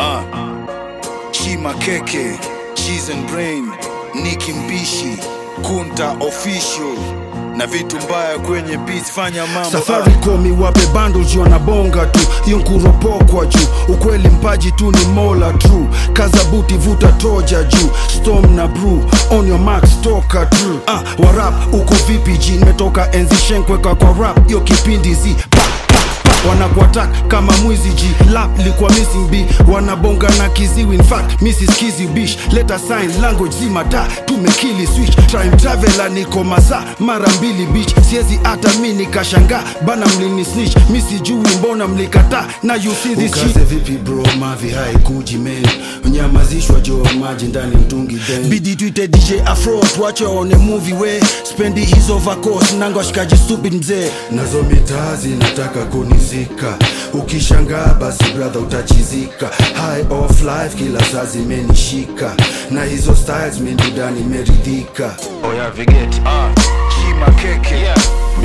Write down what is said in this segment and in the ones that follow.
Ah. Chima Keke, Cheese and Brain, Nicki Mbishi, Kunta Official na vitu mbaya kwenye beats, fanya mambo Safaricom iwape bundles wanabonga tu, hiyo nkuropokwa juu. Ukweli mpaji tu ni mola true, kaza buti vuta toja juu, storm na brew on your marks toka true. Ah, warap uko vipi ji, nimetoka enzi shenkweka kwa rap, hiyo kipindi zi pa, pa, pa. wanakuatak kama mwizi ji lap likuwa missing b wanabonga na kiziwi in fact mrs kizi bish leta sign language zima da tumekili switch time traveler niko masaa mara mbili beach siezi hata mi nikashanga bana mlini snitch mi sijui mbona mlikataa na you see this shit Ukaze vipi bro mavi haikuji men nyamazishwa jo maji ndani mtungi then bidi tuite dj afro tuache waone movie we spendi hizo vacos nanga washikaji stupid mzee nazo mitaa zinataka kunizika ukishangaa basi brother utachizika high of life kila saa zimenishika na hizo styles mindudani meridhika oya vigeti ah. Chima Keke, yeah.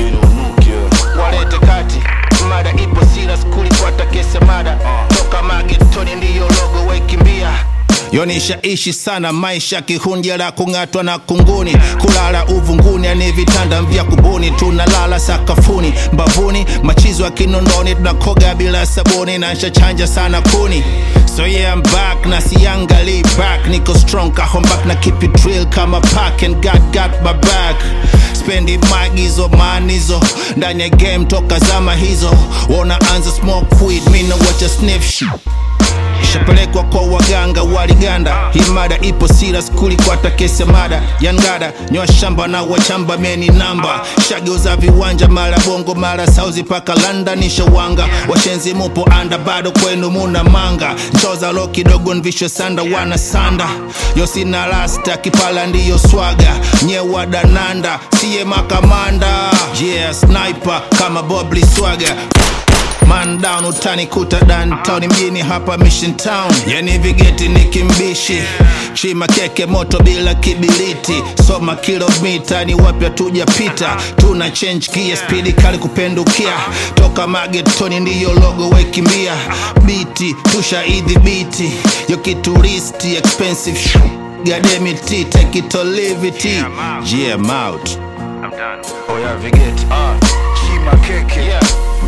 walete kati mada ipo sira skuli kwata kese mada toka magetoni ndiyo logo waikimbia yonishaishi sana maisha kihundia la kung'atwa na kunguni kulala uvunguni ani vitanda vya kubuni tunalala sakafuni mbavuni machizo ya kinondoni tunakoga bila sabuni na nshachanja sana kuni so yeah I'm back na siangali back niko strong kahom back na keep it real kama pack and God got my back spendi magizo manizo ndani ya game toka zama hizo wanaanza smoke weed mina wacha sniff shit ishapelekwa kwa waganga waliganda hii mada ipo sira skuli kwata kese mada yangada nyoa shamba na wachamba meni namba shageuza viwanja mara bongo mara sauzi paka london ishawanga washenzi mupo anda bado kwenu muna manga nchoza lo kidogo nvisho sanda wana sanda yosina rasta kipala ndiyo swaga nyewa dananda siye makamanda yeah sniper kama bobli swaga Man down utanikuta downtown mjini hapa Mission Town, yani vigeti ni kimbishi, chima keke moto bila kibiriti, soma kilomita ni wapya tujapita, tuna change gear speed kali kupendukia, toka magetoni ndiyo logo wekimbia, biti tushaidhibiti, yo kituristi expensive sh- gademiti take it or leave it, yeah I'm out. I'm done. Oya vigeti, ah. Chima Keke, Yeah.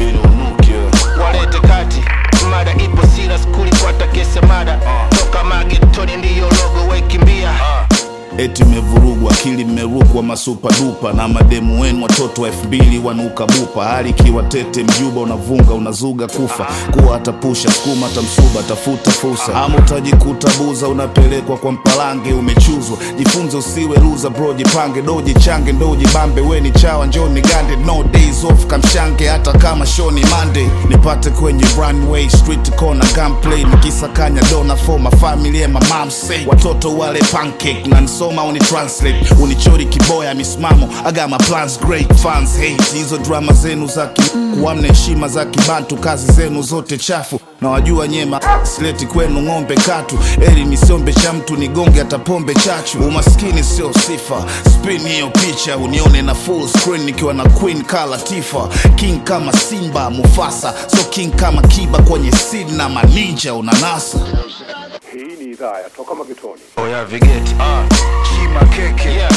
walete kati mada ipo sira skuli kwata kese mada toka magetoni ndiyo logo waikimbia eti mmevurugwa akili mmerukwa masupa dupa na mademu wenu watoto wa elfu mbili wanuka bupa hali ikiwa tete mjuba unavunga unazuga kufa kuwa atapusha skuma tamsuba tafuta fursa ama utajikuta buza unapelekwa kwa mpalange umechuzwa jifunze usiwe luza bro jipange doji change ndoji bambe weni chawa njoni gande no days off kamshange hata kama shoni monday nipate kwenye runway street corner gunplay nikisakanya dona for my family and my mom say watoto wale pancake na nisoma uni translate unichori kiboya misimamo I got my plans great fans hate hizo drama zenu za kuamna heshima za kibantu kazi zenu zote chafu na wajua nyema sileti kwenu ng'ombe katu eli nisiombe cha mtu nigonge hata pombe chachu umaskini sio sifa spin hiyo picha unione na full screen nikiwa na queen kala tifa king kama simba mufasa so king kama kiba kwenye sin na maninja unanasa Hii ni idhaa ya Toka Magetoni. oya vigeti ah. Chima Keke, yeah.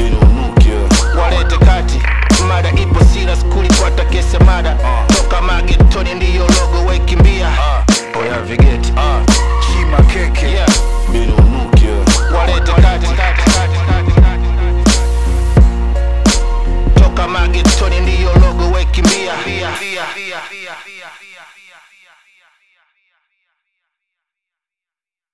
walete kati mada ipo sira skuli kwata kese mada toka magetoni ndiyo logo waikimbia oya vigeti ah. Chima Keke, yeah. walete kati toka magetoni ndiyo logo waikimbia